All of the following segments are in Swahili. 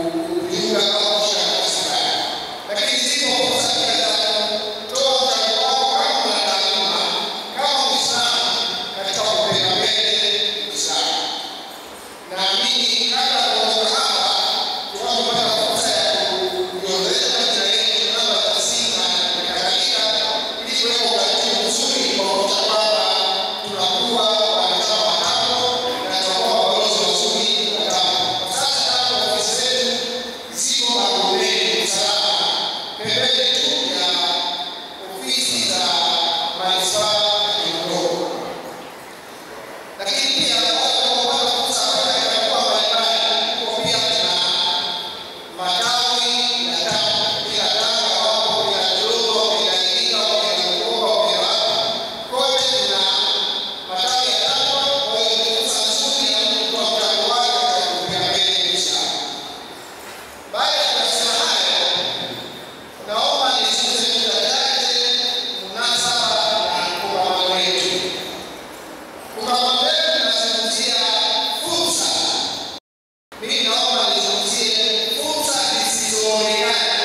kujiunga au kushiriki katika lakini zipo fursa pia za kutoa mchango wako kama mwanataaluma kama Muislamu katika kupeleka mbele Uislamu. Naamini kabla ya kuondoka hapa tunapopata fursa ya kujiongeza majina yetu namba za simu na kadhalika, ili kuweka utaratibu mzuri kwa kuhakikisha kwamba tunakuwa wanachama hapo na tunakuwa mabalozi wazuri wa TAMWA. Kwa sasa TAMWA ofisi zetu ziko Magomeni Usalama, pembeni tu ya ofisi za manispaa ya Kinondoni lakini pia watu wanaopata fursa kwenda katika mikoa mbalimbali, huko pia tuna matawi ya TAMWA kila Tanga, wapo kila Dodoma, kila Iringa, kila Bukoba, kila wapi, kote tuna matawi ya TAMWA. Kwa hiyo ni fursa nzuri ya mtu kutoa mchango wake katika kupeleka mbele Uislamu. Baada ya kusema hayo, naomba nizungumze vitu vichache munasaba na kongamano letu. Kongamano letu linazungumzia fursa. Mimi naomba nizungumzie fursa zisizoonekana,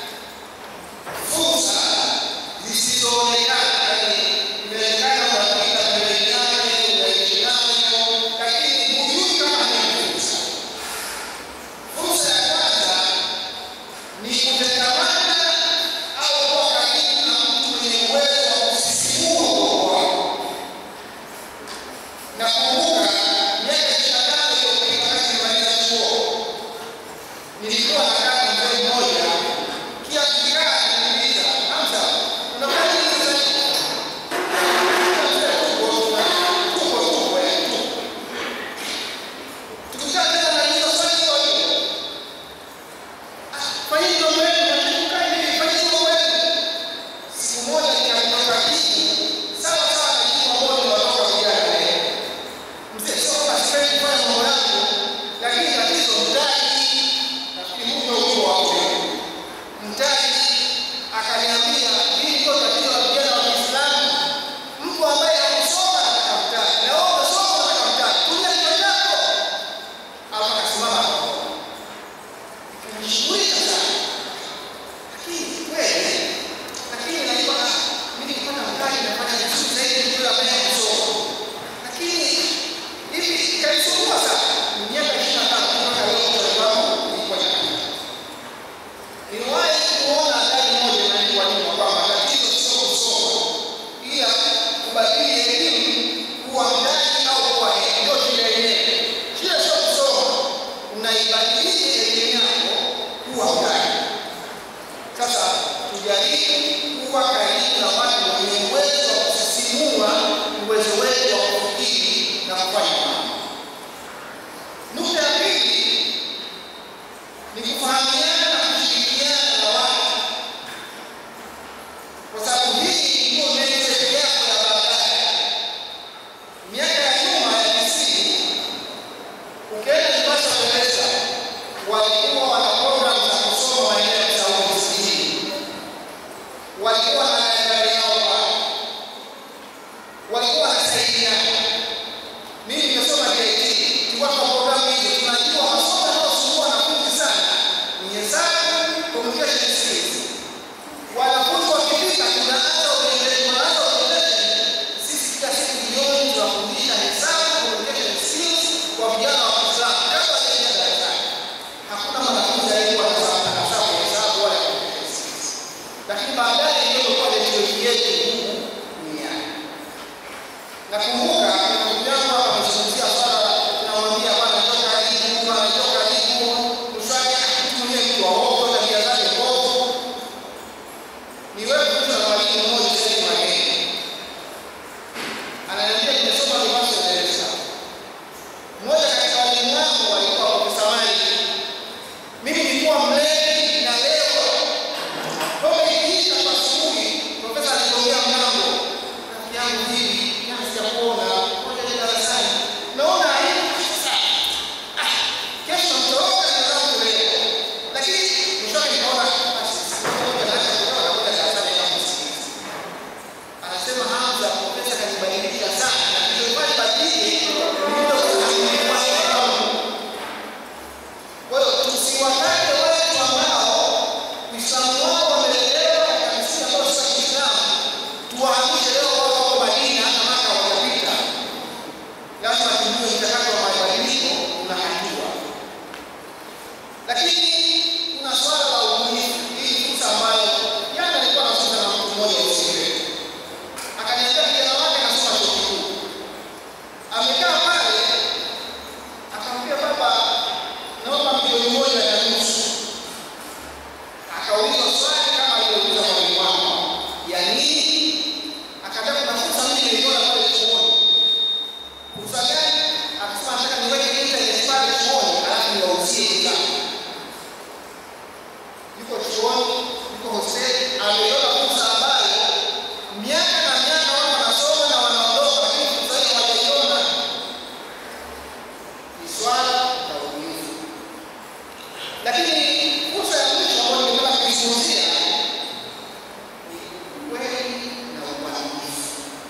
fursa zisizoonekana, yaani inawezekana unapita pembeni yake, unaishi nayo, lakini hujui kama ni fursa. Fursa ya kwanza ni kutengamana au kuwa karibu na mtu mwenye uwezo wa kusisimua ubongo wako. Nakumbuka miaka ishirini na tano iliyopita wakati nimaliza chuo, nilikuwa nakaa na mzee mmoja, kila tukikaa ananiuliza, Hamza, unafanya nini sasa hivi? Nikamwambia, "Tupo, tuna- tupo, tupo, yaani tupo." Tukikaa tena ananiuliza swali hilo hilo. "Ah, fanyeni mambo yenu, mnataka hivi, fanyeni mambo yenu." Siku moja nikatoka hii, sawa sawa na jibu ambalo nimewatoka vijana leo. Mzee sio kama sipendi kufanya mambo yangu, lakini tatizo mtaji. Nafikiri Mungu ndio Mungu wa kweli. Mtaji akaniambia hili ndio tatizo la vijana wa Kiislamu. Mtu ambaye hakusoma anataka mtaji, na wewe umesoma unataka mtaji. Tumia kichwa chako. Alafu akasimama akaondoka. Nikajishughulisha sana. Lakini kweli, lakini najua ah, mimi nikipata mtaji nafanya vizuri zaidi kuliko yule ambaye hakusoma. Lakini hivi ikanisumbua sana. Ni miaka ishirini na tano mpaka leo mtaji wangu ulikuwa nyakati. Niliwahi kuona ndani moja imeandikwa nyuma kwamba tatizo sio kusoma, ila kubadili elimu kuwa mtaji au kuwa hela. Ndio shida yenyewe. Shida sio kusoma, unaibadilisha elimu yako kuwa mtaji. Sasa tujaribu kuwa karibu na watu wenye uwezo wa kusisimua uwezo wetu wa kufikiri na kufanya mambo. Nukta ya pili ni kufahamiana na kushirikiana na watu, kwa sababu hii ndio network yako ya baadaye. Miaka ya nyuma ya tisini, ukienda Mombasa Uingereza, walikuwa wana program za kusoma maeneo ya Saudi Kusini, walikuwa na library yao pale, walikuwa wanasaidiana. Mimi nimesoma JT, tulikuwa tuna programu hizo, tunajua masomo yanayosumbua wanafunzi sana ni hesabu, communication skills. Wanafunzi wakifika, tunaanza orientation, tunaanza orientation. Sisi kila siku jioni tunafundisha hesabu, communication skills kwa vijana wa Kiislamu kabla hawajaingia darasani. Hakuna mwanafunzi aliyekuwa anasahau hesabu wala communication skills. Lakini baadaye ndio ilikuwa network yetu huku duniani. Nakumbuka kuna ndugu yangu hapa amezungumzia swala, tunamwambia bwana toka karibu, bwana toka karibu, mswali mtumie mtu wa ovyo, tabia zake mbovu. Ni wewe kuta na mwalimu mmoja sasa hivi Mageni. Ananiambia nimesoma University of Dar es Salaam. Mmoja katika walimu wangu alikuwa Profesa Mali. Mimi nilikuwa mlevi na lewa. Kwa hiyo ikiisha kwa asubuhi, profesa alitokea mlango. Rafiki yangu hivi, jana sijakuona. Lakini kuna swala la ubunifu. Hii ni fursa ambayo jana nilikuwa nazungumza na mtu mmoja ofisini kwetu, akaniambia kijana wake anasoma chuo kikuu, amekaa pale, akamwambia baba, naomba milioni moja na nusu. Akaulizwa swali kama alilouliza mwalimu wangu, ya nini? Akaambia kuna fursa mimi niliona pale chuoni. Fursa gani? Akasema nataka niweke internet pale chuoni, alafu niwauzie bidhaa yuko chuoni, yuko hosteli, ameiona fursa ambayo miaka na miaka watu wanasoma na wanaondoka, lakini fursa hiyo hawajaiona. Ni swala la ubunifu. Lakini fursa ya mwisho ambayo ningependa kuizungumzia ni ukweli na uaminifu.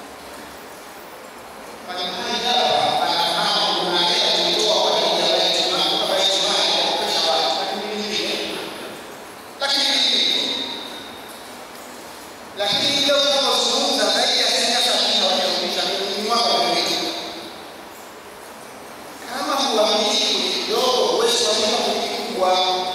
Mbalimbali hapa anafahamu kuna hela tulitoa kwa ajili ya Baitul Mali, kutoka Baitul Mali kwa kukopesha watu, lakini mimi lakini hivi lakini leo tunapozungumza zaidi ya asilimia sabini hawajarudisha ni mwaka uliopita. Kama huaminifu ni kidogo, huwezi kuaminiwa kwenye kikubwa.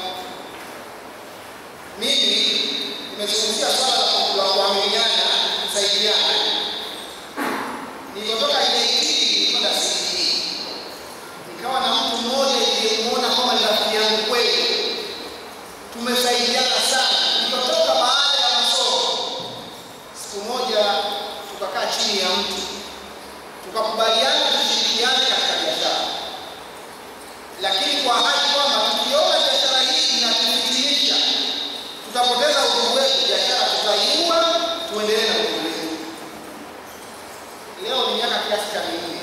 Mimi nimezungumzia swala la la kuaminiana, kusaidiana. Nilipotoka JKT nilikwenda CBE, nikawa na mtu mmoja niliyemuona kwamba ni rafiki yangu kweli tumesaidiana sana. Nilipotoka baada ya masomo, siku moja tukakaa chini ya mti tukakubaliana tushirikiane katika biashara, lakini kwa ahadi kwamba tukiona biashara hii inatufitinisha, tutapoteza udugu wetu, biashara tutaiua, tuendelee na udugu wetu. Leo ni miaka kiasi cha minne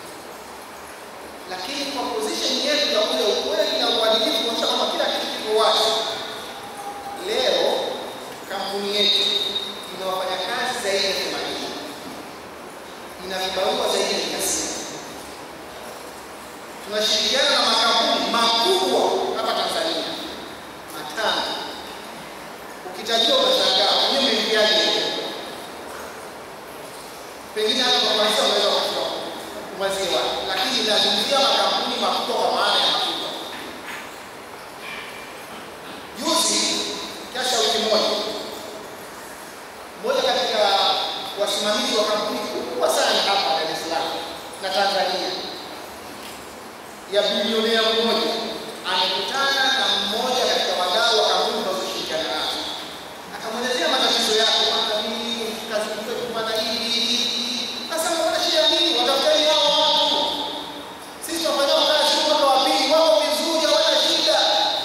lakini kwa position yetu ya ule ukweli na uadilifu kuonyesha kwamba kila kitu kiko wazi. Leo kampuni yetu ina wafanyakazi zaidi ya themanini, ina vibarua zaidi ya mia sita. Tunashirikiana na makampuni makubwa hapa Tanzania matano. Ukitajiwa unashangaa wenyewe umeingiaje huko? Pengine hata kwa kanisa unaweza ukachukua umaziwa, lakini inazungumzia makampuni makubwa kwa maana ya makubwa. Juzi kiasi ya wiki moja, mmoja katika wasimamizi wa kampuni kubwa sana hapa Dar es Salaam na Tanzania ya bilionea mmoja amekutana na mmoja katika wadau wa kampuni tunazoshirikiana nazo, akamwelezea matatizo yake, bwana, mimi kazi kwetu bwana, hivi hivi. Sasa mbona shida nini? Watafuteni hao watu, sisi tunafanya kazi mwaka wa pili, wako vizuri, hawana shida.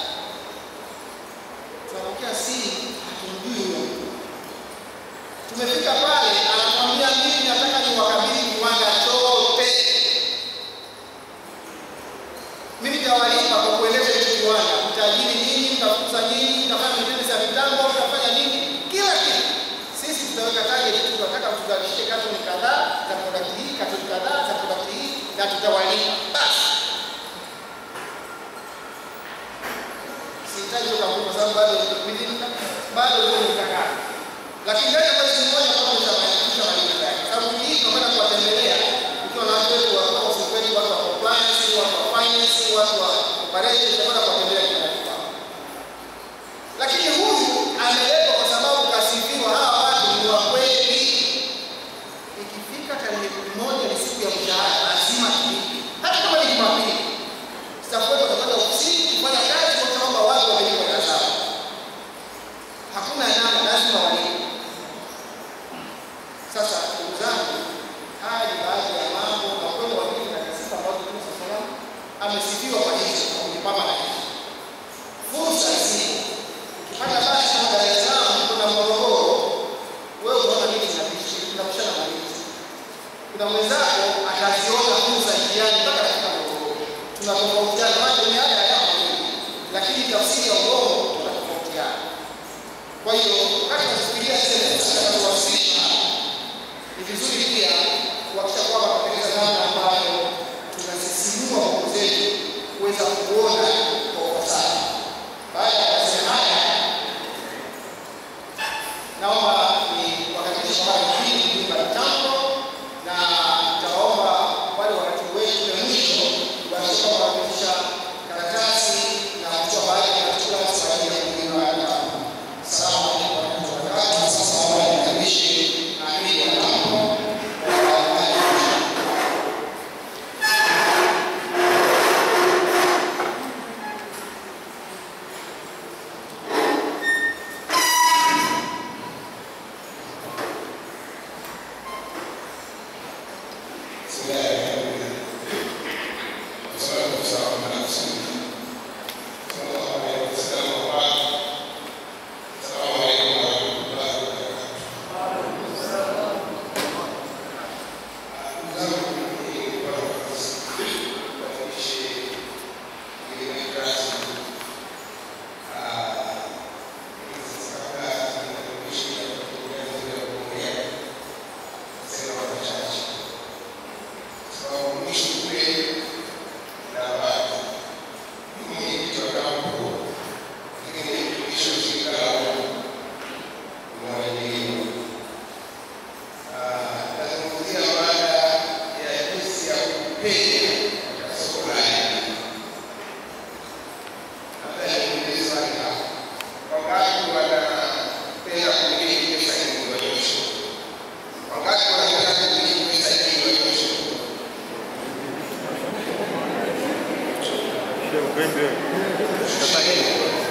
Tunapokea simu, hatumjui huyo mtu. Tumefika pale, anatuambia mimi nataka niwakabidhi kiwanda chote mimi nitawalipa kwa kuendesha hicho kiwanda, mtajiri nini, mtafukuza nini, mtafanya maintenance ya mitambo, mtafanya nini, kila kitu. Sisi tutaweka target tu, tunataka tuzalishe katoni kadhaa za product hii, katoni kadhaa za product hii, na tutawalipa basi. Sihitaji hiyo kampuni kwa sababu bado within bado huo ni mkakati, lakini ndani ya mwezi mmoja kwa tushamaliza maliza yake, sababu wiki hii tunakwenda kuwatembelea ikiwa na watu wetu wa office wetu, watu wa compliance, watu wa finance, watu wa operations, tunakwenda kuwatembelea kila kitu hapo. Lakini huyu ameletwa kwa sababu kasifiwa, hawa watu ni wa kweli. Ikifika tarehe kumi moja ni siku ya mshahara, lazima tulipe, hata kama ni Jumapili. Staff wetu watakwenda ofisini kufanya kazi kuhakikisha kwamba watu wamelipwa hela zao. Hakuna namna, lazima walipe. Sasa ndugu zangu, haya ni baadhi ya mambo na kweli wamili na sifa ambazo Mtume saa salam amesifiwa kwa hizo kwa kujipamba na hizo. Fursa zipo. Ukipata basi kama Dar es Salaam kuna Morogoro, wewe unaona miti inapishi, tunapishana na miti. Kuna mwenzako ataziona fursa njiani mpaka katika Morogoro. Tunatofautiana, macho ni haya haya mawili, lakini tafsiri ya ubongo tunatofautiana. Kwa hiyo wakati tunafikiria zile fursa zinazowasilisha ni vizuri pia kuhakikisha kwamba tunatengeneza namna ambayo tunasisimua nguvu zetu kuweza kuona kwa ufasaha. Baada ya kusema haya, naomba ni wakaribishe kwa mara nyingine kuimba mitambo na nitawaomba wale wakati wetu wa mwisho kuhakikisha kwamba wanapitisha karatasi na kutoa baadhi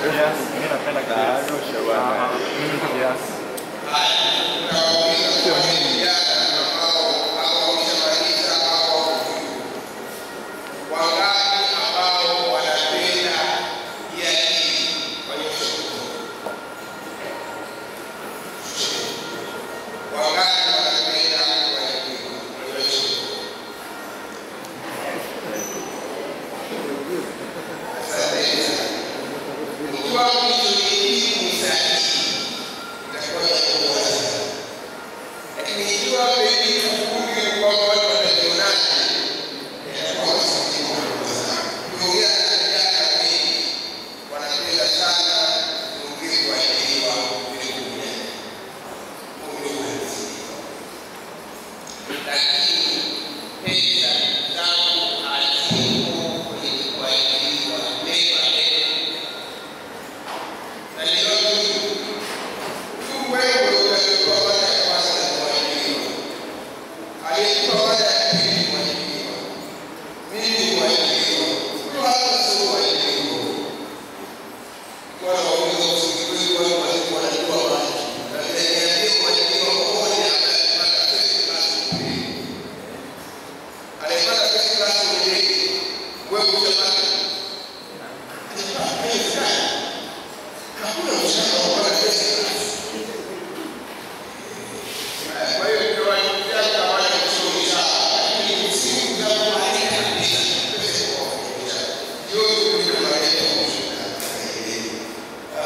Yes, mimi napenda kiasi. Ah, mimi kiasi. Tutawauliza swali vijana ambao au wameshamaliza au wako juu. Wangapi ambao wanapenda njia hii wanyoshe mkono. Wangapi wanapenda kuajiriwa wanyoshe mkono. Asante sana. Ikiwa mlichojibu ni sahihi, itakuwa jambo bora sana. Lakini ikiwa pengine ukumbi kwamba watu wanajionaje, itakuwa masikitiko makubwa sana. Ukiongea na vijana wengi wanapenda sana kuongea kuajiriwa kuliko kujali. Huo ndio uhalisia. Lakini pesa zangu haziko kwenye kuajiriwa never ever. Na niona tu tu wewe utachukua mara ya kwanza na kuajiriwa. Aliyechukua mara ya pili kuajiriwa. Mimi kuajiriwa. Huyo hata sio kuajiriwa. Kwa wauliza usingizi wao walimu wanajua maji. Na niambie kuajiriwa mmoja ambaye alipata first class degree. Alipata first class degree. Wewe utapata. Alipata haiwezekani. Hakuna mshahara wa kupata first class. Kwa hiyo tunawaambia kama wale kusoma sawa, lakini msingi za kuandika kabisa pesa kwa kuandika. Yote ndio tunaleta kushuka katika elimu.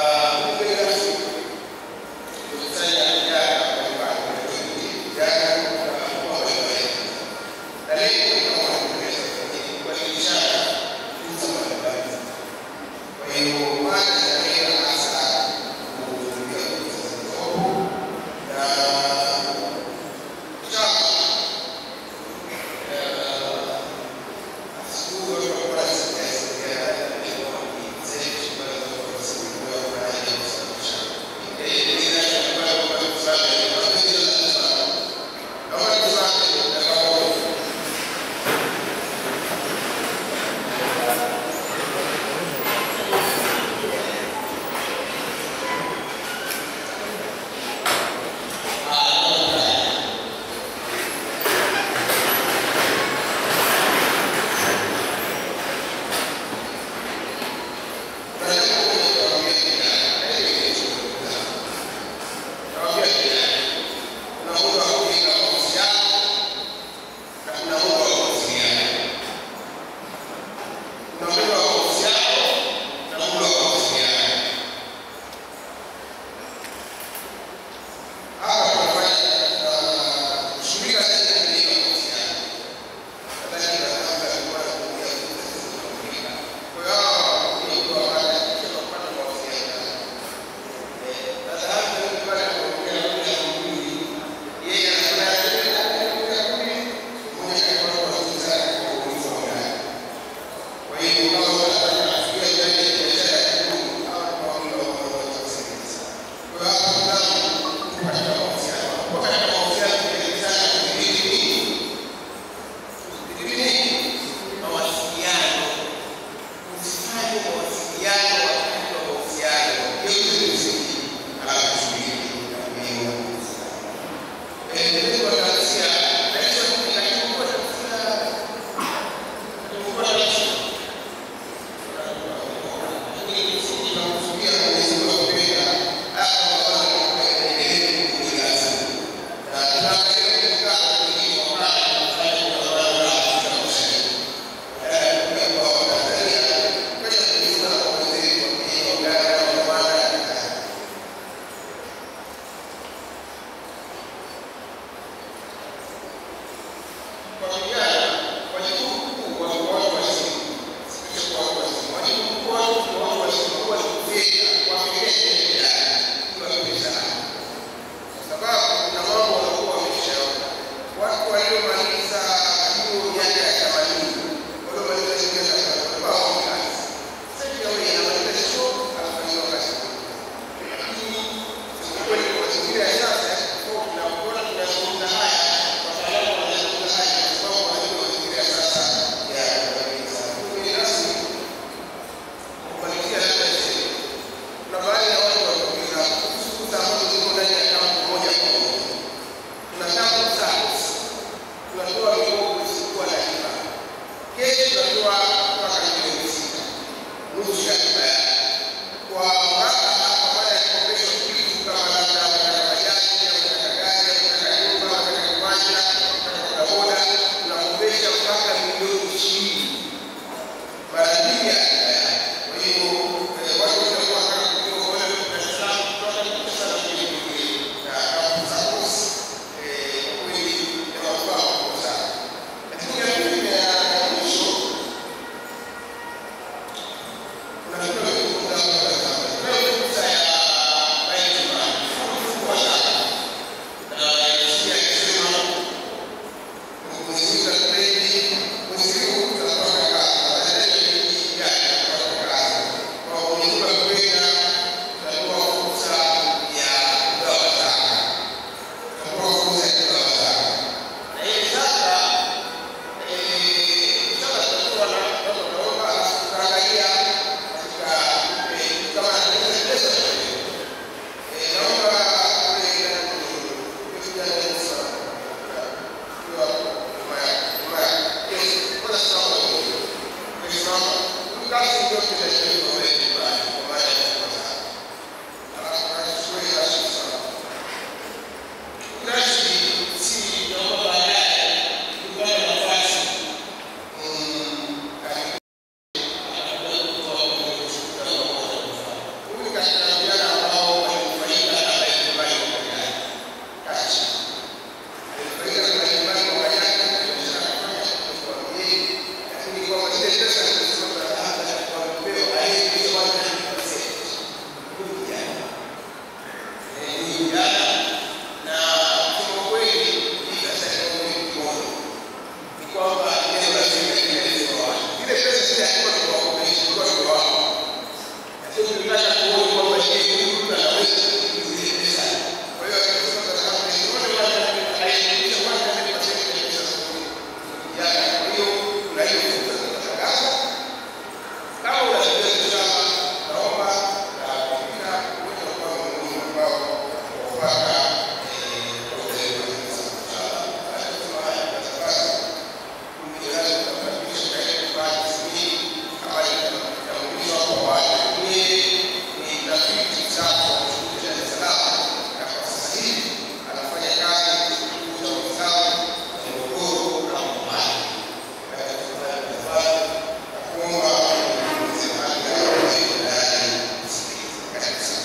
kufuata ule makanisa mchana. Anasema haya kwa sababu kumjirani kutabadilisha katika kufanya shughuli ambayo itambulisha kwa watu. Ni ni tafiti zake za shughuli za Dar es Salaam na kwa sasa hivi anafanya kazi kuchunguza Uislamu Morogoro na Omani. Katika kufanya kufanya na kuomba kuulize hali ya wazee ndani kusikiliza. Karibu sana.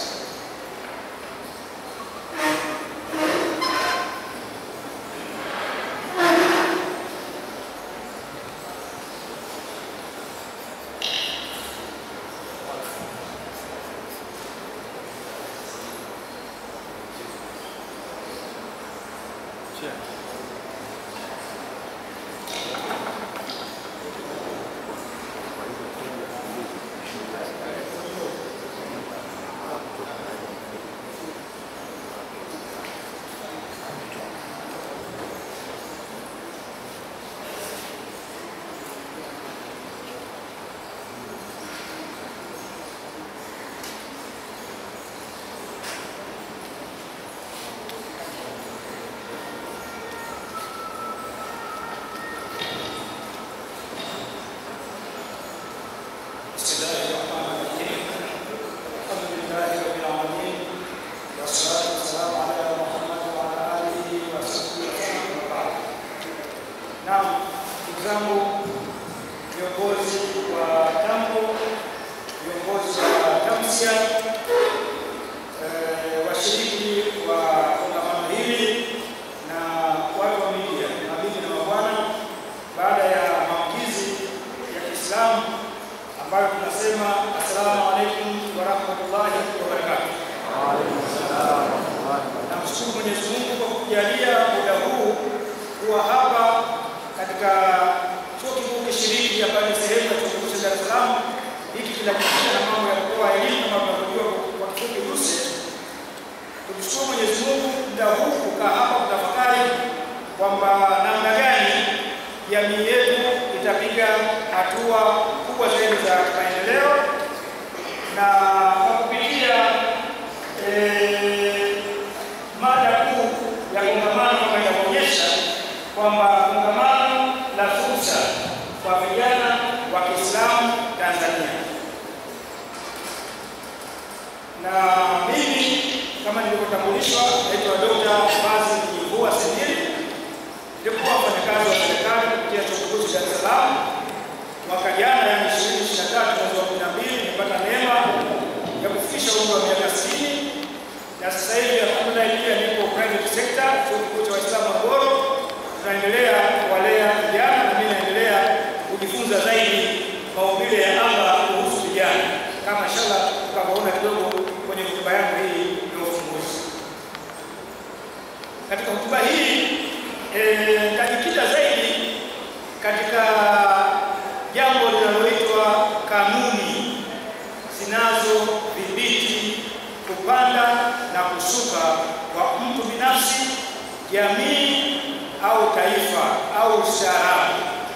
بسم الله الرحمن الرحيم الحمد لله رب العالمين والصلاة والسلام على محمد وعلى آله وصحبه وسلم وبعد Naam, ndugu zangu viongozi wa tambo, viongozi wa tamsia, eh, washiriki wa kongamano hili na watu wa media, mabibi na mabwana, baada ya maamkizi ya Kiislamu ambayo tunasema assalamu alaikum warahmatullahi wabarakatuh. Namshukuru Mwenyezi Mungu kwa kujalia muda huu kuwa hapa katika chuo kikuu kishiriki ambayo ni sehemu ya chuo kikuu cha Dar es Salaam. Hiki kinajihusisha na mambo ya kutoa elimu kama tunavyojua kwa kifupi RUSE. Tumshukuru Mwenyezi Mungu muda huu kukaa hapa kutafakari kwamba namna gani jamii yetu itapiga hatua kubwa zaidi za maendeleo na kwa kupitia eh, mada kuu ya kongamano ambayo inaonyesha kwamba kongamano la fursa kwa vijana wa Kiislamu Tanzania. Na mimi kama nilivyotambulishwa, naitwa Dr. Basil Mjivua Sendiri, nilikuwa mfanyakazi wa serikali kupitia chuo kikuu cha Dar es Salaam mwaka jana, yani 2023 mwezi wa 12, nimepata neema ya kufikisha umri wa miaka 60 na sasa hivi alhamdulillah pia niko private sector, chuo kikuu cha Waislamu Morogoro. Tunaendelea kuwalea vijana na mimi naendelea kujifunza zaidi maumbile ya Allah kuhusu vijana, kama inshallah tutavyoona kidogo kwenye hotuba yangu hii ya ufunguzi. Katika hotuba hii eh, tajikita zaidi katika jambo linaloitwa kanuni zinazodhibiti kupanda na kushuka kwa mtu binafsi, jamii au taifa au ustaarabu.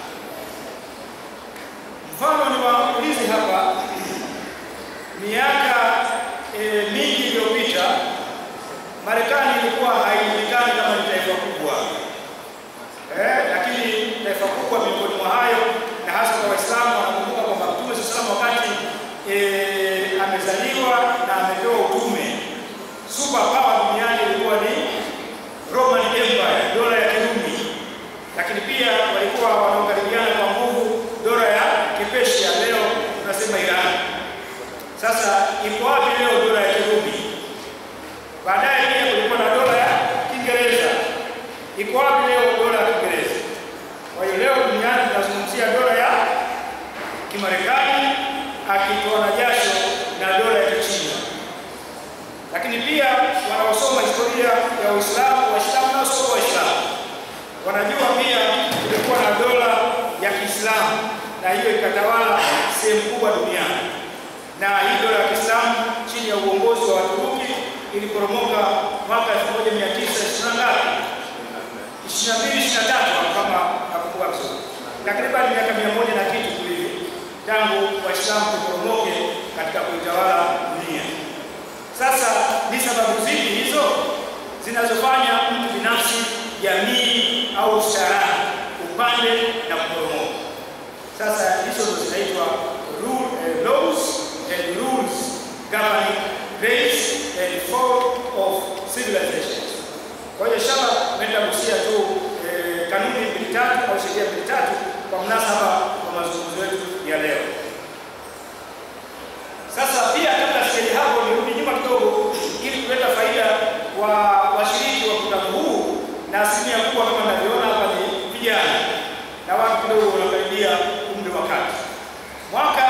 Mfano ni waangulizi hapa, miaka e, mingi iliyopita Marekani ilikuwa haijulikani kama ni taifa kubwa eh, lakini taifa kubwa miongoni mwa hayo, na hasa kwa Waislamu wanakumbuka kwamba Mtume sallallahu alaihi wasallam wakati eh, amezaliwa na amepewa utume, super power duniani ilikuwa ni Roman Empire, dola ya Kirumi, lakini pia walikuwa wanaokaribiana kwa nguvu dola ya Kipersia, leo tunasema Iran. Sasa iko wapi leo dola ya Kirumi? Baadaye pia kulikuwa na dola ya Kiingereza. Iko wapi leo dola ya Kiingereza? Kwa hiyo leo duniani tunazungumzia dola ya Kimarekani akitoa na jasho na dola ya Kichina. Lakini pia wanaosoma historia ya Uislamu, Waislamu na wasio Waislamu wanajua pia kulikuwa na dola ya Kiislamu na hiyo ikatawala sehemu kubwa duniani, na hii dola ya Kiislamu chini ya uongozi wa Waturuki iliporomoka mwaka 1920 ngapi? 22 23 kama nakumbuka vizuri, takriban miaka mia moja na kitu hivi tangu Waislamu kuporomoke katika kuitawala dunia. Sasa ni sababu zipi hizo? zinazofanya mtu binafsi, jamii au ustaarabu upande na kuporomoka. Sasa hizo ndo zinaitwa rule, eh, laws and rules governing race and fall of civilizations. Kwa hiyo shaba nitagusia tu eh, kanuni mbili tatu au sheria mbili tatu kwa mnasaba wa mazungumzo yetu ya leo. Sasa pia kabla sijaje hapo, nirudi nyuma kidogo ili kuleta faida kwa washiriki wa mkutano huu, na asilimia kubwa kama ninavyoona hapa ni vijana na watu kidogo wanakaribia umri wa kati. Mwaka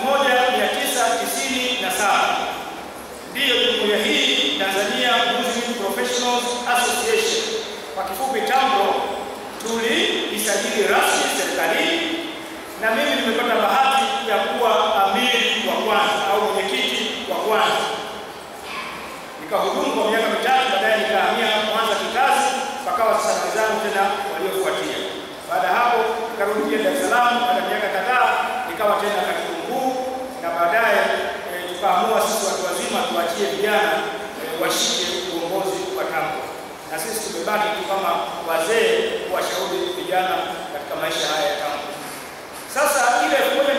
1997 ndiyo jumuiya hii Tanzania Muslim Professionals Association kwa kifupi TAMPRO tuliisajili rasmi serikalini, na mimi nimepata bahati ya kuwa amiri wa kwanza au mwenyekiti wa kwanza. Nikahudumu kwa miaka mitatu, baadaye nikahamia Mwanza kikazi, pakawa sasa wenzangu tena waliofuatia. Baada ya hapo nikarudi pia Dar es Salaam, baada ya miaka kadhaa nikawa tena katibu mkuu, na baadaye e, tukaamua sisi watu wazima tuachie vijana e, washike uongozi wa TAMPRO, na sisi tumebaki tu kama wazee kuwashauri vijana katika maisha haya ya TAMPRO. Sasa ile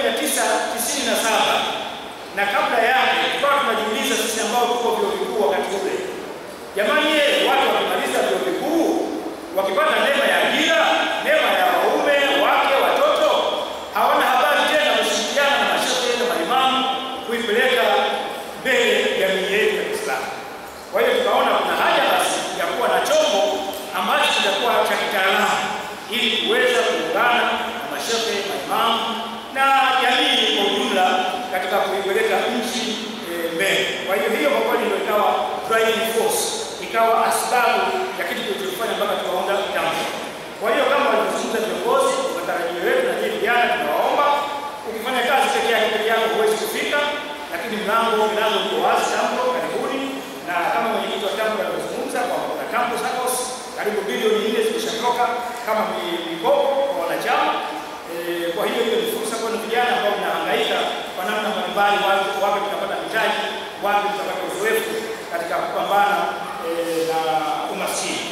1997 na kabla yake tukawa tunajiuliza sisi ambao tuko vyuo vikuu wakati ule, jamani, ye watu wakimaliza vyuo vikuu wakipata neema ya ajira, neema ya waume wake, watoto, hawana habari tena kushirikiana na mashehe na maimamu kuipeleka mbele jamii yetu ya Kiislamu. Kwa hiyo tukaona kuna haja basi ya kuwa na chombo ambacho kitakuwa cha kitaalamu ili kuweza kuungana na mashehe, maimamu na jamii kwa ujumla katika kuipeleka nchi eh, mbele. Kwa hiyo hiyo kwa kweli ndio ikawa driving force, ikawa asbabu ya kitu kilichofanya mpaka tukaunda TAMPRO. Kwa hiyo kama walivyozungumza viongozi, matarajio yetu na nyinyi vijana, tunawaomba ukifanya kazi peke yako peke yako huwezi kufika, lakini mlango milango iko wazi TAMPRO, karibuni. Na kama mwenyekiti wa TAMPRO alivyozungumza kwamba kuna TAMPRO SACCOS karibu bilioni nne zimeshatoka kama mi- mikopo kwa wanachama. Eh, Kwa hiyo hiyo ni fursa kwenu vijana ambao mnahangaika kwa namna mbalimbali, wapi wapi tutapata mitaji, wapi tutapata uzoefu katika kupambana eh, na umaskini.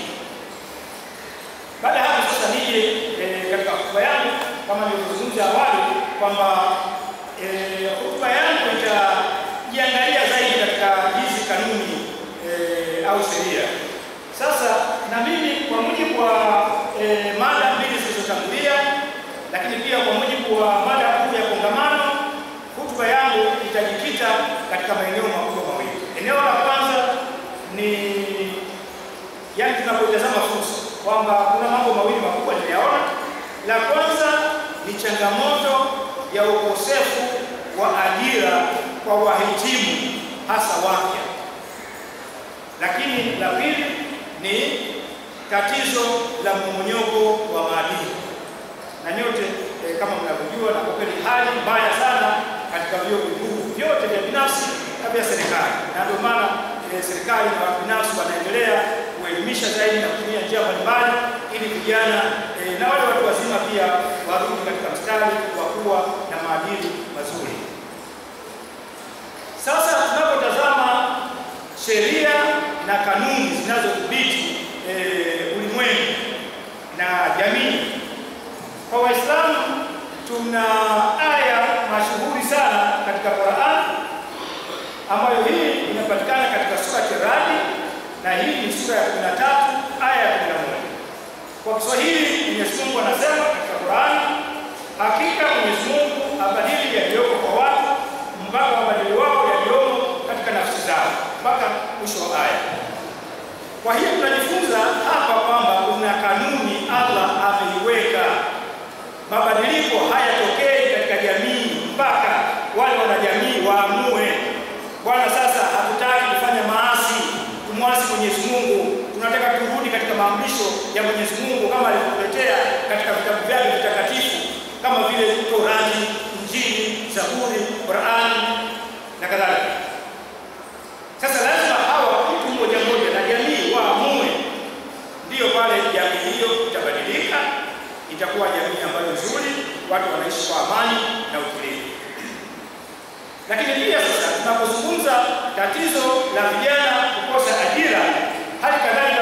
Baada ya hapo sasa nije eh, katika hotuba yangu kama nilivyozungumza awali kwamba eh, hotuba yangu itajiangalia zaidi katika hizi kanuni eh, au sheria. Sasa na mimi kwa mujibu wa eh, mada mbili zilizotangulia, lakini pia kwa mujibu wa mada kuu ya kongamano, hotuba yangu itajikita katika maeneo makubwa mawili. Eneo la kwanza ni yaani tunapotazama fursa kwamba kuna mambo mawili makubwa niliyaona. La kwanza ni changamoto ya ukosefu wa ajira kwa wahitimu hasa wapya, lakini la pili ni tatizo la mmomonyoko wa maadili na nyote eh, kama mnavyojua, na kwa kweli hali mbaya sana katika vyuo vikuu vyote vya binafsi na vya serikali, na ndio maana eh, serikali na watu binafsi wanaendelea kuelimisha zaidi na kutumia njia mbalimbali ili vijana eh, na wale watu wazima pia warudi katika mstari wa kuwa na maadili mazuri. Sasa tunapotazama sheria na kanuni zinazodhibiti eh, ulimwengu na jamii kwa Waislamu tuna aya mashuhuri sana katika Qur'an ambayo hii inapatikana katika surati Radi na hii ni sura ya 13 aya ya 11. Kwa Kiswahili Mwenyezi Mungu anasema katika Qur'an, hakika Mwenyezi Mungu abadili yaliyoko kwa watu mpaka wabadili wao yaliyomo katika nafsi zao mpaka mwisho wa aya. Kwa hiyo tunajifunza hapa kwamba kuna kanuni Allah ameiweka mabadiliko hayatokei katika jamii mpaka wale wanajamii waamue, bwana, sasa hatutaki kufanya maasi, kumwasi Mwenyezi Mungu, tunataka turudi katika maamrisho ya Mwenyezi Mungu kama alivyotuletea katika vitabu vyake vitakatifu kama vile Torati, Injili, Zaburi, Qurani na kadhalika. Sasa lazima hawa mtu mmoja mmoja na jamii waamue, ndiyo pale jamii hiyo itabadilika itakuwa jamii ambayo nzuri, watu wanaishi kwa amani na utulivu. Lakini pia sasa tunapozungumza tatizo la vijana kukosa ajira, hali kadhalika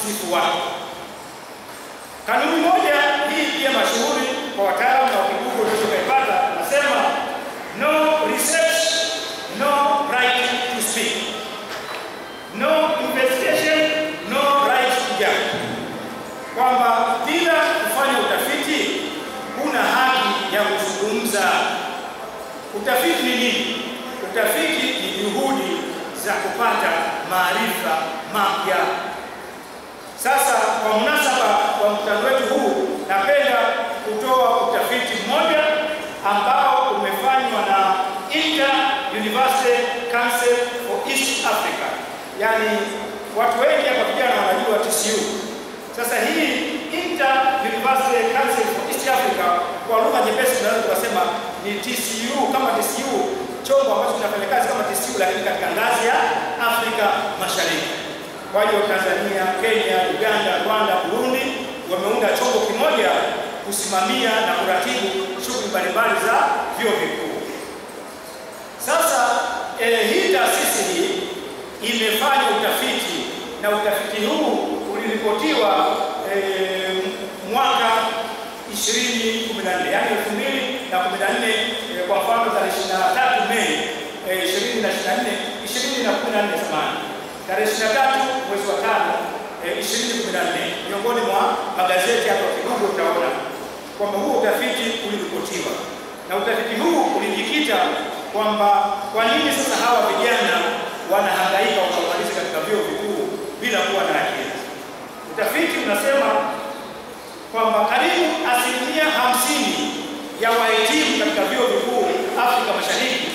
msifu wake. Kanuni moja hii pia mashuhuri kwa wataalamu na wakigugu unaweza ukaipata, nasema no research, no right to speak, no investigation, no right to judge, kwamba bila kufanya utafiti huna haki ya kuzungumza. Utafiti ni nini? Utafiti ni juhudi za kupata maarifa mapya. Sasa kwa munasaba wa mkutano wetu huu, napenda kutoa utafiti mmoja ambao umefanywa na Inter University Council for East Africa, yaani watu wengi hapa vijana wanajua TCU. Sasa hii Inter University Council for East Africa kwa lugha nyepesi tunaweza tukasema ni TCU kama TCU, chombo ambacho kinafanya kazi kama TCU lakini katika ngazi ya Afrika Mashariki. Kwa hiyo Tanzania, Kenya, Uganda, Rwanda, Burundi wameunda chombo kimoja kusimamia na kuratibu shughuli mbalimbali za vyuo vikuu. Sasa eh, hii taasisi hii imefanya utafiti na utafiti huu uliripotiwa eh, mwaka 2014 yani 2014 eh, kwa mfano tarehe 23 Mei eh, 2024 2014 zamani tarehe 23 mwezi wa tano eh, 2014 miongoni mwa magazeti hapa kidogo utaona kwamba huo utafiti uliripotiwa na utafiti huu ulijikita kwamba kwa nini sasa hawa vijana wanahangaika wakamaliza katika vyuo vikuu bila kuwa na ajira. Utafiti unasema kwamba karibu asilimia hamsini ya wahitimu katika vyuo vikuu Afrika Mashariki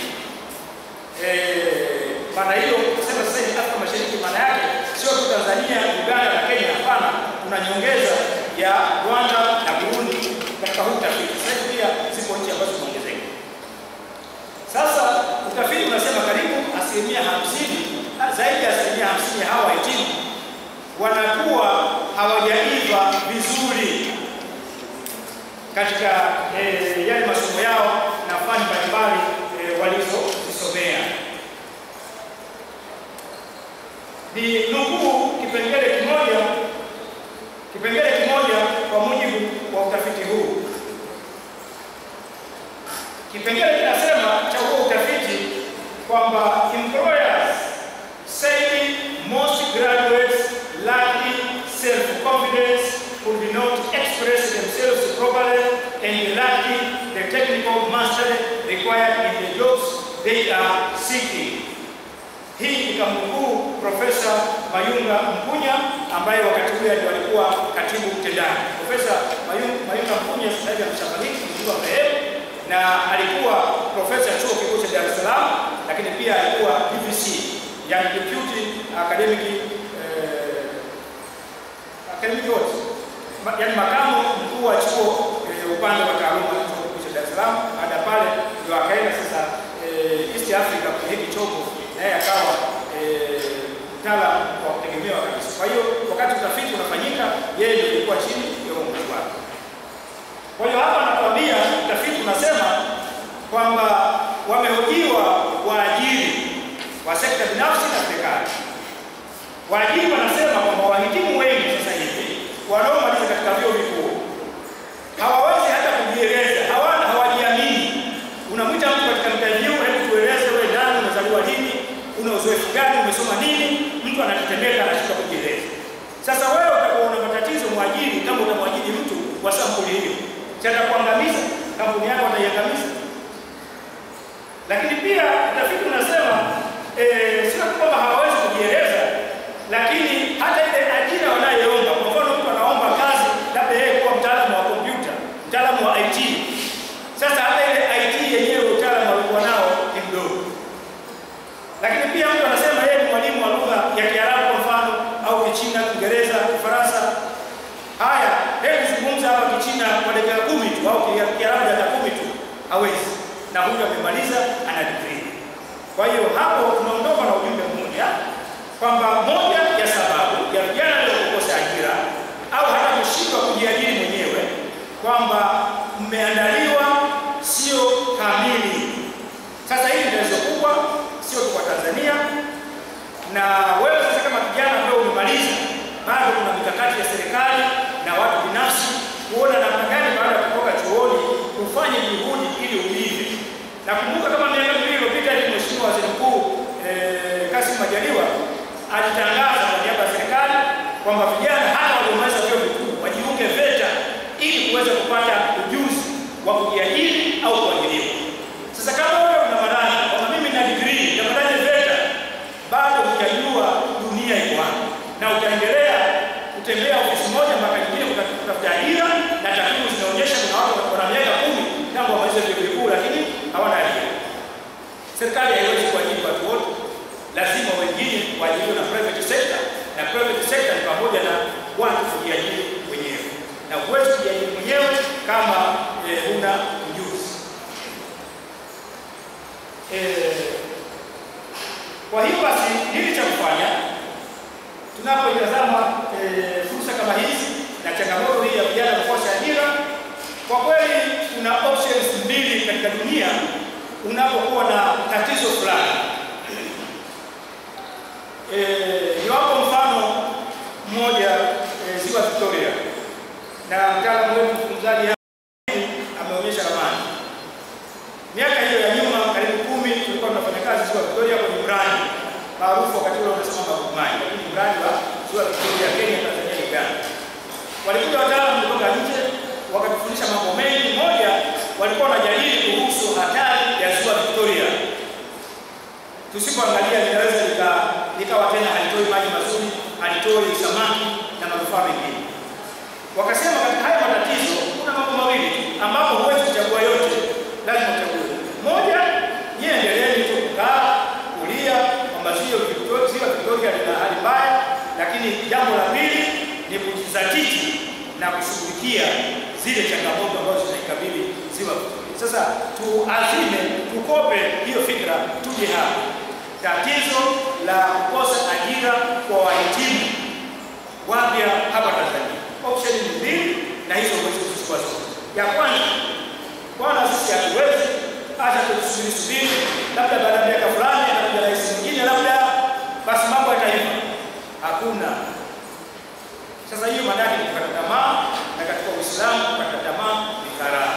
eh, maana hiyo kusema sasa hivi Afrika Mashariki, maana yake sio tu Tanzania, Uganda na Kenya. Hapana, kuna nyongeza ya Rwanda na Burundi katika huu utafiti. Sasa hivi pia zipo nchi ambazo zimeongezeka. Sasa utafiti unasema karibu asilimia hamsini, zaidi ya asilimia hamsini ya hawa wahitimu wanakuwa hawajaiva vizuri katika eh, yale masomo yao na fani mbalimbali eh, walizozisomea. Ni nukuu kipengele kimoja kipengele kimoja kwa mujibu wa utafiti huu. Kipengele kinasema cha huo utafiti kwamba employers say most graduates lacking self-confidence could not express themselves properly and lacking the technical mastery required in the jobs they are seeking. Hii ikamnukuu Profesa Mayunga Mpunya ambaye wakati ule ndio alikuwa katibu mtendaji. Profesa Mayunga, Mayunga Mpunya sasa hivi ameshafariki mzungu marehemu, na alikuwa profesa chuo kikuu cha Dar es Salaam, lakini pia alikuwa DVC, yani deputy academic eh, academic what? Ma, yani makamu mkuu wa chuo eh, upande wa taaluma chuo kikuu cha Dar es Salaam. Baada ya pale ndio akaenda sasa eh, East Africa kwenye hiki chombo naye akawa mtaalamu wa kutegemewa kabisa. Kwa hiyo wakati utafiti unafanyika, yeye ndio alikuwa chini ya uongozi wake. Kwa hiyo hapa anatuambia utafiti unasema kwamba wamehojiwa waajiri wa sekta binafsi na serikali. Waajiri wanasema kwamba wahitimu wengi sasa hivi wanaomaliza katika vyuo vikuu hawawezi hata kujieleza, hawana hawajiamini. Unamwita mtu katika interview, hebu tueleze wewe nani, umezaliwa lini, una uzoefu gani, umesoma nini? Mtu anatetemeka, anashika kujieleza. Sasa wewe utakuwa una matatizo mwajiri, kama utamwajiri mtu wa sampuli hiyo, cha kuangamiza kampuni yako, ataiangamiza. Lakini pia utafiti unasema eh, sio kwamba hawawezi kujieleza, lakini hata ile ajira wanayoomba, kwa mfano mtu anaomba kazi, labda yeye kuwa mtaalamu wa kompyuta, mtaalamu wa IT. Sasa hata ile IT yenyewe utaalamu alikuwa nao ni mdogo. Lakini pia mtu anasema yeye ni mwalimu wa lugha ya Kiarabu kwa mfano, au Kichina, Kiingereza, Kifaransa. Haya, hebu zungumza hapa Kichina kwa dakika kumi tu au Kiarabu dakika kumi tu, hawezi. Na huyu amemaliza ana degree. Kwa hiyo hapo tunaondoka na ujumbe mmoja kwamba moja ya sababu ya vijana leo kukosa ajira au hata kushindwa kujiajiri mwenyewe kwamba mmeandaliwa sio kamili. Sasa hili ni tatizo kubwa, sio tu kwa Tanzania, na wewe sasa kama kijana ambaye umemaliza bado kuna ufanye juhudi ili uive. Nakumbuka kama miaka miwili iliyopita hivi Mheshimiwa Waziri Mkuu eh, Kassim Majaliwa alitangaza kwa niaba ya serikali kwamba vijana hata waliomaliza vyuo vikuu wajiunge VETA ili kuweza kupata ujuzi wa kujiajiri au kuajiriwa. Sasa kama wewe una madai kwamba mimi na degree nitapataje VETA, bado hujajua dunia iko wapi na utaendelea kutembea ofisi moja mpaka nyingine kuta- kutafuta ajira, na takwimu zinaonyesha kuna watu wana miaka kumi tangu wamalize vyuo vikuu lakini hawana ajira. Serikali haiwezi kuajiri watu wote, lazima wengine waajiriwe na private sector, na private sector ni pamoja na watu kujiajiri wenyewe, na huwezi kujiajiri mwenyewe kama eh, huna ujuzi eh, kwa hiyo basi nini cha kufanya tunapoitazama eh, fursa kama hizi na changamoto hii ya vijana kukosa ajira? Kwa kweli kuna options mbili katika dunia unapokuwa na tatizo fulani. Eh, niwapo mfano mmoja eh, ziwa Victoria, na mtaalamu wetu mzungumzaji hapa ameonyesha ramani. Miaka hiyo ya nyuma karibu kumi tulikuwa tunafanya kazi ziwa Victoria kwenye mradi maarufu wakati ule unasema Magumaji, lakini mradi wa ziwa Victoria Kenya, Tanzania, Uganda. Walikuja wataalamu kutoka nje wakatufundisha mambo mengi. Moja, walikuwa wanajadili kuhusu hatari ya ziwa Victoria. Tusipoangalia linaweza lika- likawa tena halitoi maji mazuri, halitoi samaki na manufaa mengine. Wakasema katika haya matatizo kuna mambo mawili tu ambapo huwezi kuchagua yote, lazima uchague moja. Nyie endeleeni tu kukaa kulia kwamba ziwa Victoria, ziwa Victoria lina hali mbaya, lakini jambo la pili ni kujizatiti na kushughulikia zile changamoto ambazo zinaikabili ziwa Victoria. Sasa tuazime, tukope hiyo fikra, tuje hapa. Tatizo la kukosa ajira kwa wahitimu wapya hapa Tanzania. Option ni mbili na hizo huwezi kuzichukua zote. Ya kwanza, bwana, sisi hatuwezi hata tusubiri subiri, labda baada ya miaka fulani atakuja rais mwingine, labda basi mambo yataiva. Hakuna. Sasa hiyo maana yake ni kukata tamaa, na katika Uislamu kukata tamaa ni karaha.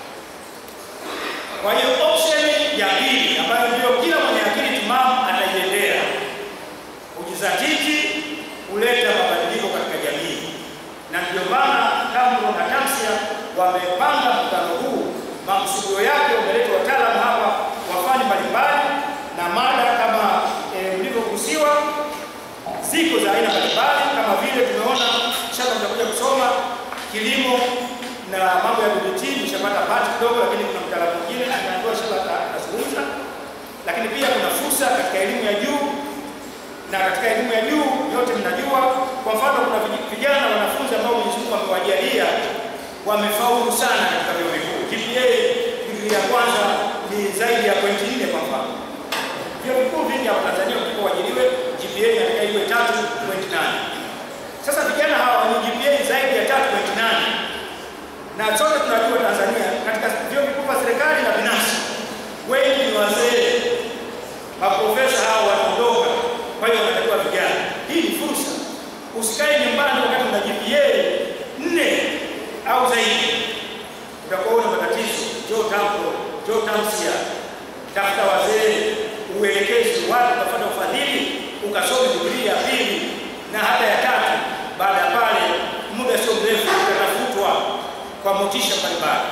Kwa hiyo option ya pili ambayo ndio kila mwenye akili timamu ataiendea, kujizatiti kuleta mabadiliko katika jamii, na ndio maana TAMRO na TAMSIA wamepanga mkutano huu. Makusudio yake wameleta wataalamu hapa wa fani mbalimbali na mada kama eh, mlivyogusiwa ziko za aina mbalimbali kama vile tumeona shamba tutakuja kusoma kilimo na mambo ya BBT, nishapata pati kidogo, lakini kuna mtaalamu mwingine anaambiwa shamba atazungumza. Lakini pia kuna fursa katika elimu ya juu, na katika elimu ya juu yote mnajua, kwa mfano kuna vij- vijana wanafunzi ambao Mwenyezi Mungu amewajalia wamefaulu sana katika vyuo vikuu. GPA digrii ya kwanza ni zaidi ya pointi nne kwa mfano vyuo vikuu vingi hapa Tanzania ukitaka uajiriwe GPA inatakiwa iwe 3.8. Sasa vijana hawa wenye GPA zaidi ya 3.8 na sote tunajua Tanzania katika vyuo vikuu vya serikali na binafsi wengi ni wazee, maprofesa hao wanaondoka, kwa hiyo wanatakiwa vijana. Hii ni fursa. Usikae nyumbani wakati una GPA nne au zaidi, utakuwa una matatizo. Njoo TAMRO, njoo TAMSIA, tafuta wazee, uelekezi watu, utapata ufadhili, ukasome digrii ya pili na hata ya tatu. Baada ya pale, muda sio mrefu utatafutwa kwa motisha mbalimbali.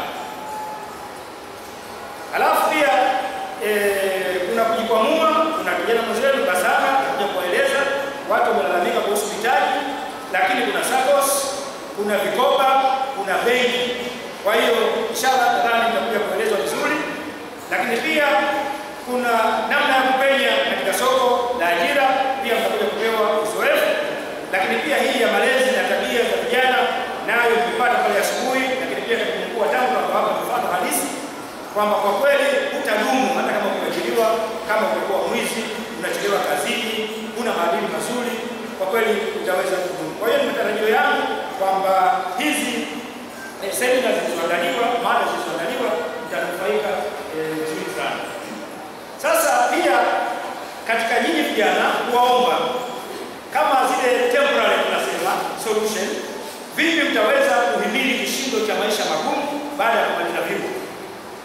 Alafu pia eh, kuna kujikwamua. Kuna kijana mwenzetu Basama atakuja kueleza, watu wamelalamika kuhusu mitaji, lakini kuna SACCOS, kuna vikoba, kuna benki. Kwa hiyo inshallah nadhani nitakuja kuelezwa vizuri, lakini pia kuna namna ya kupenya katika soko la ajira, pia mtakuja kupewa uzoefu, lakini pia hii ya malezi na tabia za vijana nayo tumepata pale asubuhi, lakini pia katibu mkuu wa TAMRO akawapa mfano halisi kwamba kwa kweli hutadumu hata kama umeajiriwa, kama umekuwa mwizi, unachelewa kazini, huna maadili mazuri, kwa kweli utaweza kudumu. Kwa hiyo ni matarajio yangu kwamba hizi eh, semina zilizoandaliwa, mada zilizoandaliwa, mtanufaika eh, vizuri sana. Sasa pia katika nyinyi vijana kuwaomba kama zile temporary tunasema solution, vipi mtaweza kuhimili kishindo cha maisha magumu baada ya kumaliza vyuo?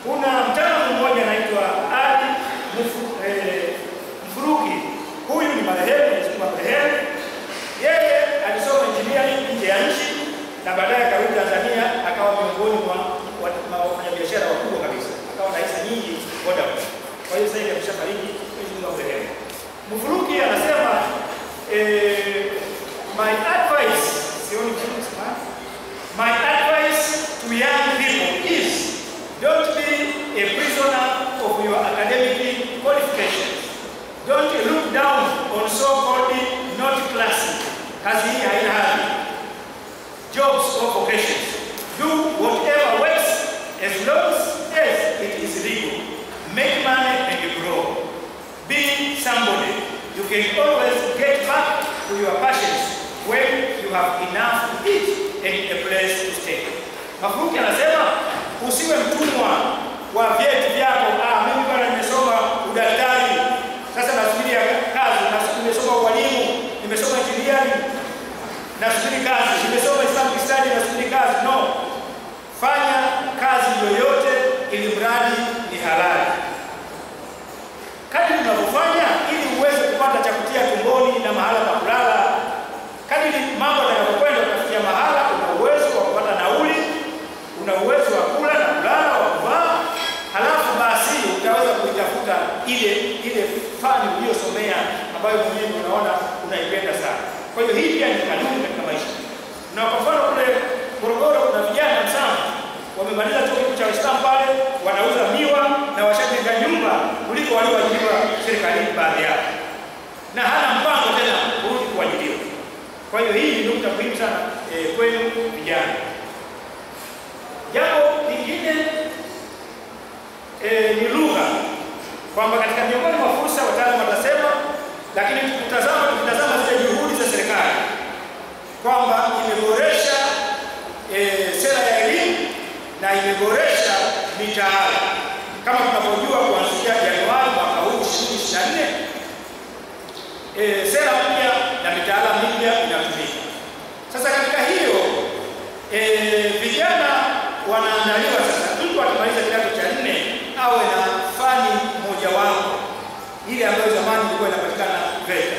Kuna mtaalamu mmoja anaitwa Ali Mfu- eh, Mfuruki. Huyu ni marehemu, Mwenyezi Mungu amrehemu. Yeye alisoma engineering nje ya nchi na baadaye akarudi Tanzania akawa miongoni mwa wa- mwa wafanyabiashara wakubwa kabisa, akawa na hisa nyingi Vodacom. Kwa hiyo sasa hivi ameshafariki, Mwenyezi Mungu amrehemu. Mfuruki anasema eh, my advice, sioni vizuri kusema. My advice to young people is don't be a prisoner of your academic qualifications. Don't look down on so-called not classy. Kazi hii haina hadhi. Jobs or vocations. Do whatever works as long as it is legal. Make money and grow. Be somebody. You can always get back to your passions when you have enough to eat and a place to stay. Mafuruki anasema usiwe mtumwa wa vyeti vyako. Ah, mimi bwana nimesoma udaktari, sasa nasubiria kazi, nas- nimesoma ualimu, nimesoma engineering, nasubiri kazi, nimesoma Islamic study, nasubiri kazi. No, fanya kazi yoyote ili mradi ni halali kadri unavyofanya ili uweze kupata cha kutia tumboni na mahala pa kulala. Kadri mambo yanavyokwenda, utafikia mahala una uwezo wa kupata nauli, una uwezo wa kula na kulala, wa kuvaa, halafu basi utaweza kuitafuta ile ile fani uliyosomea ambayo mwenyewe unaona unaipenda sana. Kwa hiyo hii pia ni kanuni katika maisha. Na kwa mfano kule Morogoro kuna vijana sana wamemaliza chuo kikuu cha Uislamu pale, wanauza miwa na washajenga nyumba kuliko walioajiriwa serikalini baadhi yao, na hana mpango tena kurudi kuajiriwa. Kwa hiyo hii ni nukta muhimu sana eh, kwenu vijana. Jambo lingine eh, ni lugha, kwamba katika miongoni mwa fursa wataalamu watasema, lakini tukitazama tukitazama zile juhudi za serikali kwamba imeboresha eh, sera ya elimu na imeboresha mitaala kama tunavyojua kuanzia Januari mwaka huu 2024 eh, sera mpya na mitaala mipya inatumika. Sasa katika hiyo eh, vijana wanaandaliwa sasa, mtu akimaliza kidato cha nne awe na fani mojawapo ile ambayo zamani ilikuwa inapatikana VETA.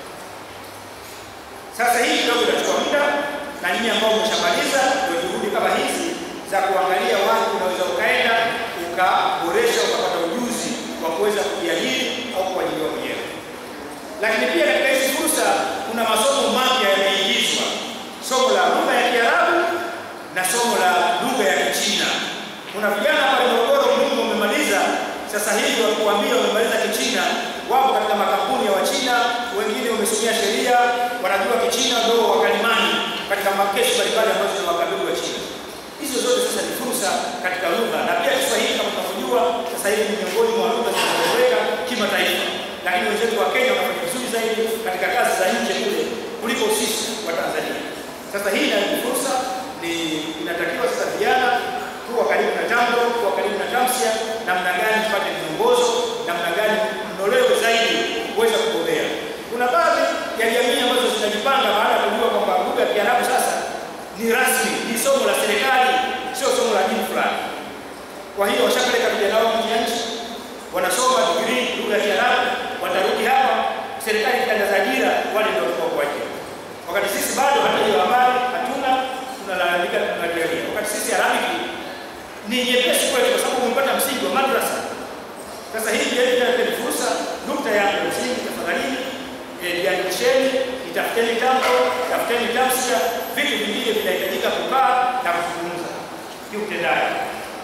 Sasa hii kidogo itachukua muda, na nyinyi ambao mmeshamaliza ndio juhudi kama hizi za kuangalia wapi unaweza ukaenda ukaboresha ukapata ujuzi wa kuweza kujiajiri au kuajiriwa mwenyewe. Lakini pia katika hizi fursa kuna masomo mapya yameingizwa, somo la lugha ya Kiarabu na somo la lugha ya Kichina. Kuna vijana pale Morogoro Mungu wamemaliza sasa hivi wakuambia wamemaliza Kichina, wapo katika makampuni ya Wachina, wengine wamesomea sheria, wanajua Kichina, ndio wakalimani katika makesi mbalimbali ambazo zinawakabili wa China. Hizo zote sasa ni fursa katika lugha, na pia Kiswahili kama tunavyojua sasa hivi ni miongoni mwa lugha zinazoeleweka kimataifa, lakini wenzetu wa Kenya wanafanya vizuri zaidi katika kazi za nje kule kuliko sisi wa Tanzania. Sasa hii nayo ni fursa, ni inatakiwa sasa vijana kuwa karibu na jambo, kuwa karibu na tamsia, namna gani tupate miongozo, namna gani mnolewe zaidi kuweza kugombea. Kuna baadhi ya jamii ambazo zinajipanga baada ya kujua kwamba lugha ya Kiarabu sasa ni rasmi, ni somo la serikali, sio somo la dini fulani. Kwa hiyo washapeleka vijana wao nje ya nchi, wanasoma degree lugha ya Kiarabu, watarudi hapa, serikali ikitangaza ajira, wale ndio watakuwa kwa ajira. Wakati sisi bado hata hiyo habari hatuna, tunalalamika tunalalamika. Wakati sisi Arabic ni nyepesi kwetu kwa sababu umepata msingi wa madrasa. Sasa hii pia ni fursa. Nukta yangu ya msingi, tafadhalini eh, jiandikisheni, itafuteni tamko, tafuteni tamsia, vitu vingine vinahitajika kukaa na kuzungumza kiutendaji.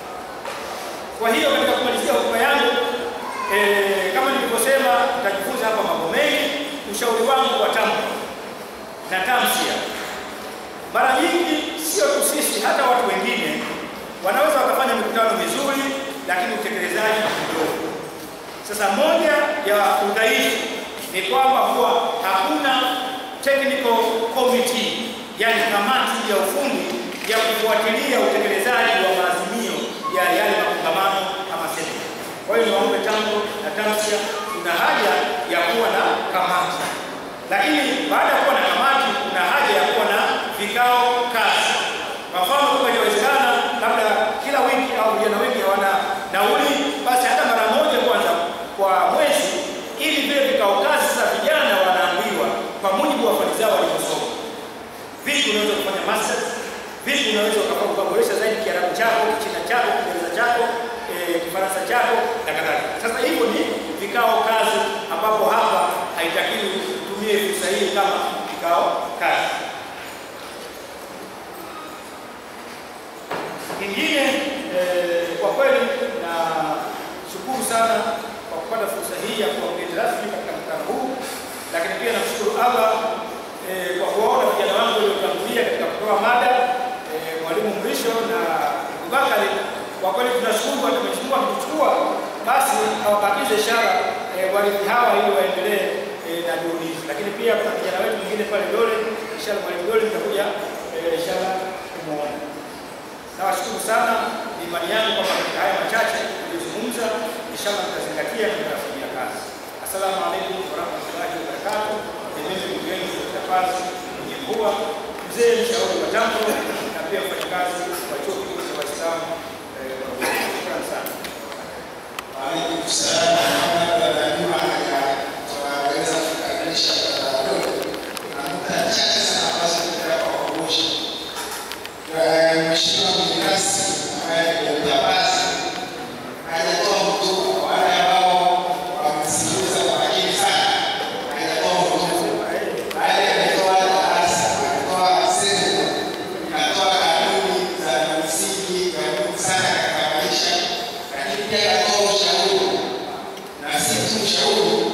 Kwa hiyo katika kumalizia hotuba yangu eh, kama nilivyosema, nitajifunza hapa mambo mengi. Ushauri wangu wa tamko na tamsia, mara nyingi sio tu sisi, hata watu wengine wanaweza wakafanya mikutano mizuri, lakini utekelezaji ni mdogo. Sasa moja ya udhaifu ni kwamba huwa hakuna technical committee, yani kamati ya ufundi ya kufuatilia utekelezaji wa maazimio ya yale makongamano ama semina. Kwa hiyo niwaombe tango na tamsia, kuna haja ya kuwa na kamati, lakini baada ya kuwa na kamati, kuna haja ya kuwa na vikao kazi. Kwa mfano, kama inawezekana, labda kila wiki au vijana wengi hawana ili vile vikao kazi sasa vijana wanaambiwa kwa mujibu wa fani zao walivyosoma, vipi unaweza kufanya masters, vipi unaweza ukafanya ukaboresha zaidi Kiarabu chako, Kichina chako, Kiingereza chako, eh, Kifaransa chako na kadhalika. Sasa hivyo ni vikao kazi, ambapo hapa haitakiwi utumie fursa hii kama vikao kazi. Kingine eh, kwa kweli na shukuru sana kwa kupata fursa hii ya kuwa mgeni rasmi katika mkutano huu, lakini pia namshukuru Allah eh, kwa kuwaona vijana wangu waliotangulia katika kutoa mada eh, mwalimu Mrisho na Abubakari. Kwa kweli tunashukuru kwa tumechukua kuchukua, basi hawabakize ishara eh, walimu hawa ili waendelee eh, na juhudi hizi, lakini pia kuna kijana wetu mwingine pale Dole, inshallah mwalimu Dole nitakuja eh, inshallah kumuona. Nawashukuru sana, ni imani yangu kwamba katika haya machache tuliyozungumza, inshallah tutazingatia na tutafanyia kazi. Assalamu alaikum warahmatullahi wabarakatuh. Ni mimi ndugu yenu Dr. Paz mwenye mvua, mzee mshauri wa jambo na pia mfanyakazi wa chuo kikuu cha Waislamu. eh, Shukrani sana. Waalaikum salaam warahmatullahi wabarakatuh. Tunaweza kukamilisha mkutano na nukta chache sana ambazo tunataka kukumbusha. Mheshimiwa mgeni rasmi ambaye ni Dr. Paz hajatoa hotuba kwa wale ambao wamesikiliza kwa makini sana, hajatoa hotuba bali ametoa darasa, ametoa semina, ametoa kanuni za msingi za muhimu sana katika maisha, lakini pia akatoa ushauri na si tu ushauri